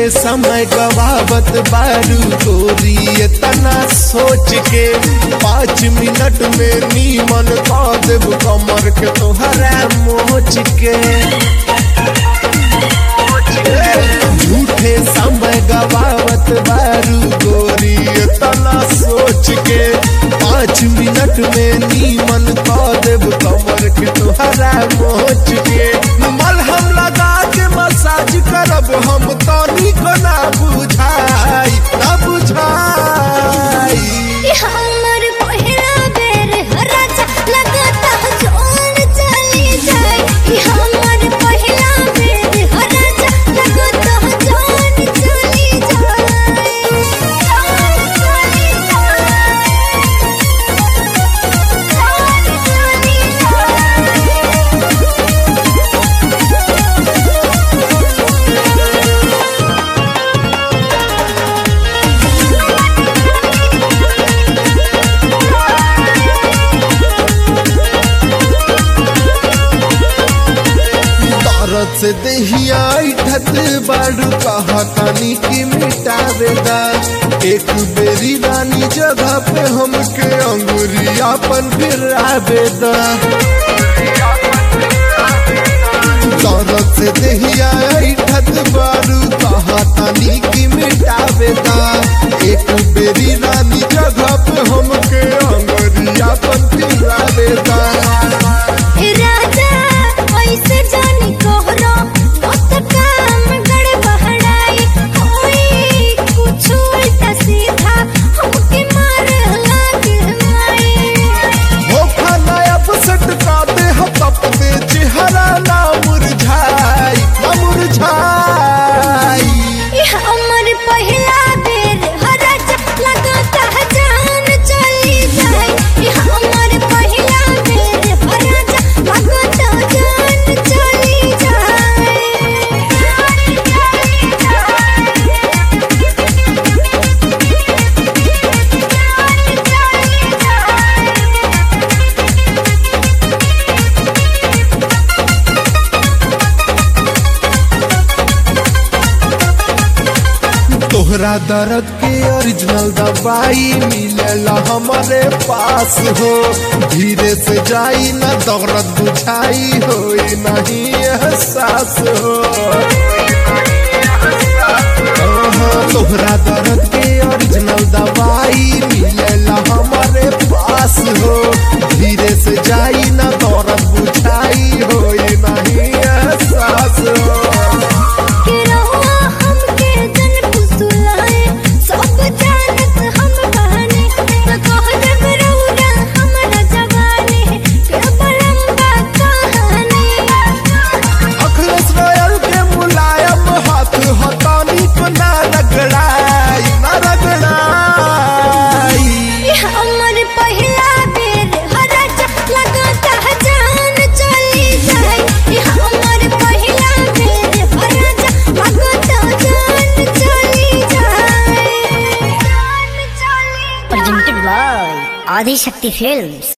समय गवावत बारू गोरी तना सोच के पाँच मिनट में नीमन कह देव कमर के तोहरा मोच के झूठे समय गवावत बारू गोरी तना सोच के पाँच मिनट में नीमन कह देव कमर के तोहरा मोच के मलहम लगा के मसाज करब हम तनी को ना बुझाई ना बुझाई ई हमर पहिला बेर राजा लगता जोन चली जाए ई हमर पहिला बेर राजा लगता जोन चली जाए जोन चली जाए जोन चली जाए दर्द से दहिया ढत बाड़ू कहा तानी की मिटावेदा एक बेरी रानी जगह पे हमके अंगुरियापन फिरावेदा दर्द से दहिया ढत बाड़ू कहा तानी की मिटावेदा एक बेरी रानी जगह पे हमके अंगुरियापन फिरावेदा राजा ऐसे जानी कोहरो मत काम गड़बड़ाई होई कुछ उल्टा सीधा हमके मार लागे माई धोखा नया बसट का दे हतप दे चेहरा ना मुरझाई ना मुरझाई ई हमर पहिला बेर राजा लगता जान चली जाए ई हमर पहिला बेर राजा लगता जान चली जाए तोहरा दर्द के ओरिजिनल दवाई मिलेला हमारे पास हो धीरे से जाई ना दर्द बुझाई होई नहीं एहसास हो हाँ, तोहरा दर्द के ओरिजिनल दवाई मिलेला हमारे पास हो धीरे से जाई ना दर्द बुझाई होई नहीं एहसास हो के रहुआ हमके जन फुसलाए सब जानत हम बहाने तो कह देब रहुआ हमरा जवानी के बलंबा कहानी अखिलेश रॉयल के मुलायम हाथ हटानी को ना रगड़ाई ना रगड़ाई ई हमर पहिला बेर हरज लगता जान चली जाए ई हमर पहिला बेर हरज लगता जान चली जाए जान चली presented by Adi Shakti Films.